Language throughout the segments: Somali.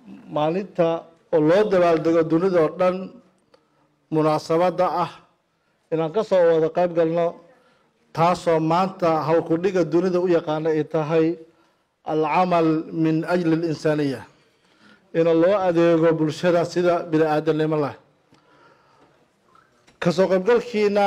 maalinta oo loo dabaaldego dunida oo dhan munaasabadda ah inaan ka soo wada qayb galno taasoo maanta howlkudhiga dunida u yaqaana ay tahay alcamal min ajli اlinsaaniya in loo adeego bulshada sida bini aadamnimo leh kasoo qaybgalkiina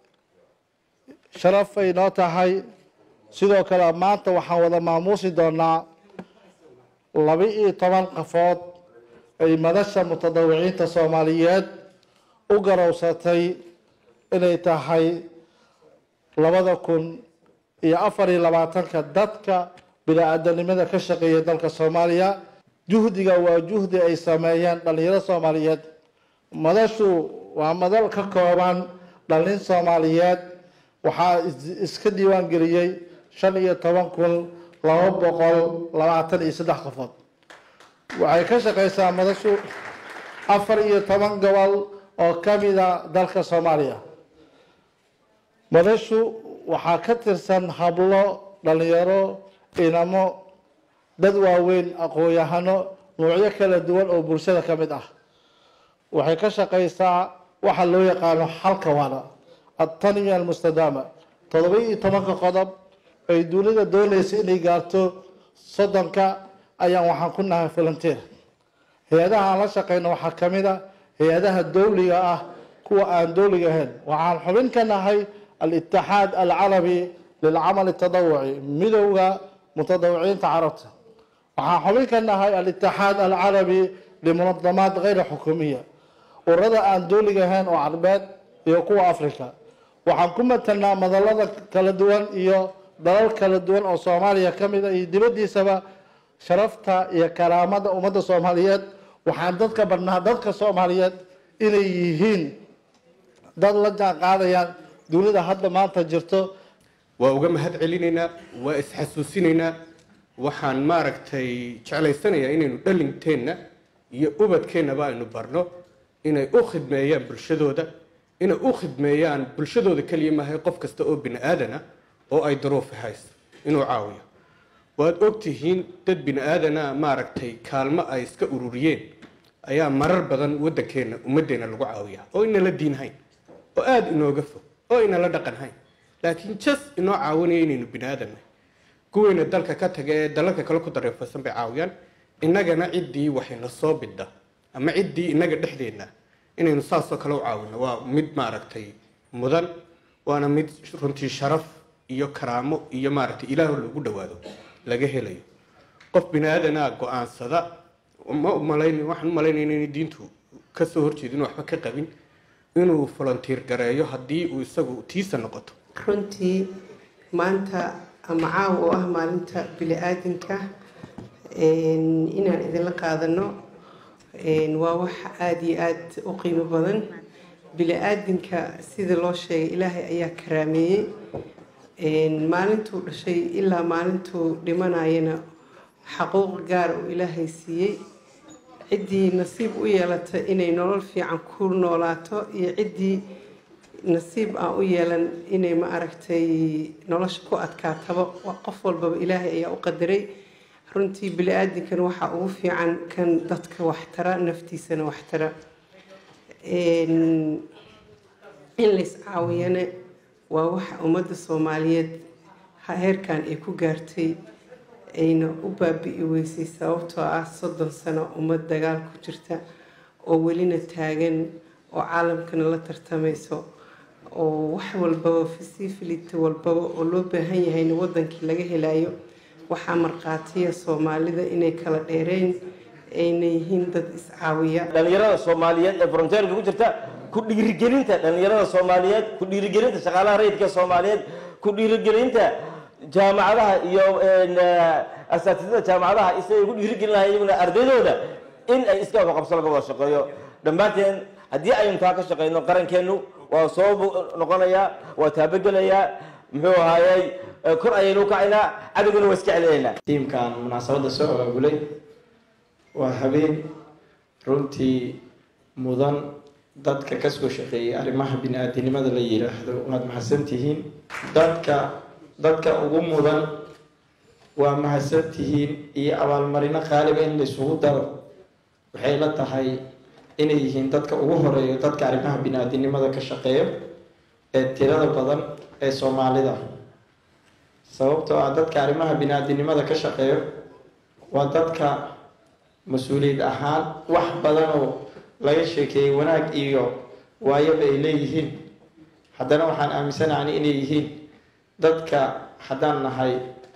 sharafay noo tahay sidoo kale maanta waxaan wada maamuusi doonaa laba-iyo toban qafood ay madasha mutadawiciinta soomaaliyeed u garowsatay inay tahay labada kun iyo afar iyo labaatanka dadka bini-aadanimada ka shaqeeya dalka soomaaliya juhdiga waa juhdi ay sameeyeen dhalinyaro soomaaliyeed madashu waa madal ka kooban dhalin soomaaliyeed waxaa iska diiwaan geliyey shan iyo toban kun laba boqol labaatan iyo saddex qofood waxay ka shaqeysaa madashu afar iyo toban gobol oo kamida dalka soomaaliya madashu waxaa ka tirsan hablo dhalinyaro inamo dad waaweyn aqoon-yahano nuucyo kala duwan oo bulshada ka mid ah waxay ka shaqeysaa waxa loo yaqaano xalka waana ataniya almustadaama todoba iyo tobanka qodob ay dunida doonaysa inay gaarto soddonka ayaan waxaan ku nahay volunteer hay-adaha aan la shaqeyno waxaa ka mid a hay-adaha dowliga ah kuwa aan dowliga ahayn waxaan xubin ka nahay al-itixaad alcarabi lilcamal tadawuci midowda mutadawiciinta carabta waxaan xubin ka nahay al-itixaad alcarabi limunadamaat kayra xukuumiya ururada aan dowliga ahayn oo carbeed iyo kuwa africa waxaan ku matalnaa madalada kala duwan iyo dalal kala duwan oo soomaaliya ka mid a iyo dibaddiisaba sharafta iyo karaamada ummadda soomaaliyeed waxaan dadka badnaa dadka soomaaliyeed inay yihiin dad la jaan qaadayaan dunida hadda maanta jirto waa uga mahad celinaynaa waa isxasuusinaynaa waxaan maaragtay jeclaysanayaa inaynu dhalinteenna iyo ubadkeennaba aynu barno inay u khidmeeyaan bulshadooda inay u khidmeeyaan bulshadooda keliya maahay qof kasta oo bini aadana oo ay daruufi hayso inuu caawiyo waad ogtihiin dad bini aadana maaragtay kaalmo ay iska ururiyeen ayaa marar badan waddankeenna ummaddeena lagu caawiyaa oo inala diinhayn oo aada inooga fog oo inala dhaqanhayn laakiin jas inoo caawinaya inaynu bini aadannahay kuweyna dalka ka taga ee dalalka kale ku dareefaysan bay caawiyaan innagana ciddii waxayna soo bidda ama ciddii innaga dhexdeenna inaynu saasoo kale u caawino waa mid maaragtay mudan waana mid runtii sharaf iyo karaamo iyo maaragtay ilaahu lagu dhawaado laga helayo qof bini aadanaa go-aansada ma umalayn waxaan umalaynayna inay diintu kasoo horjeedin waxba ka qabin inuu volunteer gareeyo haddii uu isagu tiisa noqoto runtii maanta ama caawa oo ah maalinta bili-aadanka inaan idinla qaadano waa wax aada iyo aada u qiimo badan bili-aadanka sida loo sheegay ilaahay ayaa karaameeyey maalintuu dhashay ilaa maalintuu dhimanayana xaquuq gaar uu ilaahay siiyey ciddii nasiib u yeelata inay nolol fiican ku noolaato iyo ciddii nasiib aan u yeelan inay ma aragtay nolosha ku adkaataba qof walbaba ilaahay ayaa u qadaray runtii bili-aadinkan waxaa ugu fiican kan dadka waxtara naftiisana waxtara in lays caawiyana waa waxa ummadda soomaaliyeed heerkan ay ku gaartay ayna u baabi'i weysay sababtoo ah soddon sano ummad dagaal ku jirta oo welina taagan oo caalamkana la tartamayso oo wax walbaba fasiifilita walbaba oo loo baahan yahayna wadankii laga helayo waxaa markhaatiya soomaalida inay kala dheereyn ayna yihiin dad iscaawiya dhalinyarada soomaaliyeed ee fronteerka ku jirta ku dhiirigelinta dhalinyarada soomaaliyeed ku dhiirigelinta shaqaalaha rayidka soomaaliyeed ku dhiirigelinta jaamacadaha iyo asaatidada jaamacadaha isagay ku dhiirigelin lahay iyaguna ardaydooda in ay iska wada qabso laga wada shaqeeyo dhammaanteen haddii aynu taa ka shaqeyno qarankeenu waa soo noqonayaa waa taabagelayaa muxuu ahaayey kor ayaynu ukacaynaa cadowgana waa iska celinaynaa tiimkan munaasabadda soo abaabulay waa habeen runtii mudan dadka kasoo shaqeeyay arrimaha bini-aadinimada la yidhaahdo waad mahadsantihiin dadka dadka ugu mudan waa mahadsantihiin iyo abaalmarino qaaliba in laysugu daro waxay la tahay inay yihiin dadka ugu horeeya dadka arrimaha bini-aadinimada ka shaqeeya ee tirada badan ee soomaalida sababtoo ah dadka arrimaha bini-aadinimada ka shaqeeyo waa dadka mas-uuliyad ahaan wax badan oo laga sheekeeyey wanaag iyo waayaba ay leeyihiin haddana waxaan aaminsanahay inay yihiin dadka haddaan nahay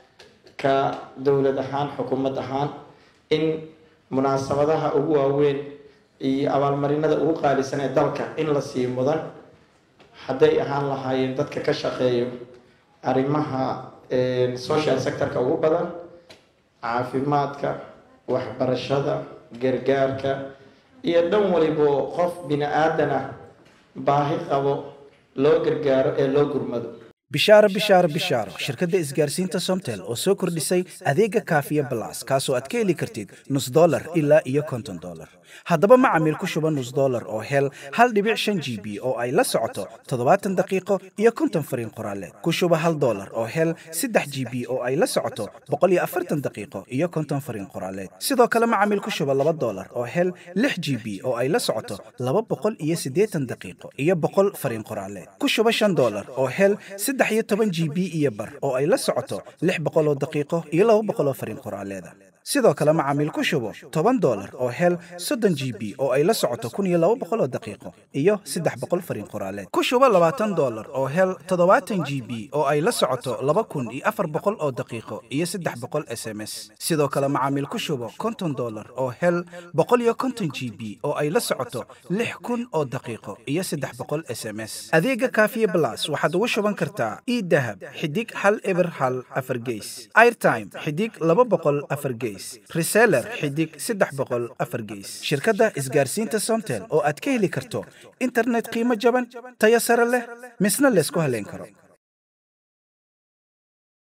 ka dowlad ahaan xukuumad ahaan in munaasabadaha ugu waaweyn iyo abaalmarinada ugu qaalisan ee dalka in la sii mudan hadday ahaan lahaayeen dadka ka shaqeeyo arrimaha social sectorka ugu badan caafimaadka waxbarashada gargaarka iyo dhan walibo qof bini aadan ah baahi qabo loo gargaaro ee loo gurmado bishaaro bishaaro bishaaro shirkadda isgaarsiinta somtel oo soo kordhisay adeega kaafiya balas kaasoo aad ka heli kartid nus dolar ilaa iyo konton dolar haddaba macamiil ku shuba nus dolar oo hel hal dhibic shan g b oo ay la socoto toddobaatan daqiiqo iyo konton fariin qoraaleed ku shuba hal dolar oo hel saddex g b oo ay la socoto boqol iyo afartan daqiiqo iyo konton fariin qoraaleed sidoo kale macamiil ku shuba laba dolar oo hel lix g b oo ay la socoto laba boqol iyo siddeetan daqiiqo iyo boqol fariin qoraaleed ku shuba shan dolar oo hel saddex iyo toban g b iyo bar oo ay la socoto lix boqol oo daqiiqo iyo laba boqol oo fariin qoraaleeda sidoo kale macaamiil ku shubo toban dolar oo hel soddon g b oo ay la socoto kun iyo laba boqol oo daqiiqo iyo saddex boqol fariin qoraaleed ku shubo labaatan dolar oo hel toddobaatan g b oo ay la socoto laba kun iyo afar boqol oo daqiiqo iyo saddex boqol s m s sidoo kale macaamiil ku shubo konton dolar oo hel boqol iyo konton g b oo ay la socoto lix kun oo daqiiqo iyo saddex boqol s m s adeega kaafiye blas waxaad ugu shuban kartaa idahab xidig hal eber hal afar geys airtime xidig laba boqol afar geys reseller xidig saddex boqol afar geys shirkadda isgaarsiinta somtel oo aad ka heli karto internet qiimo jaban tayo sare leh misna laysku haleyn karo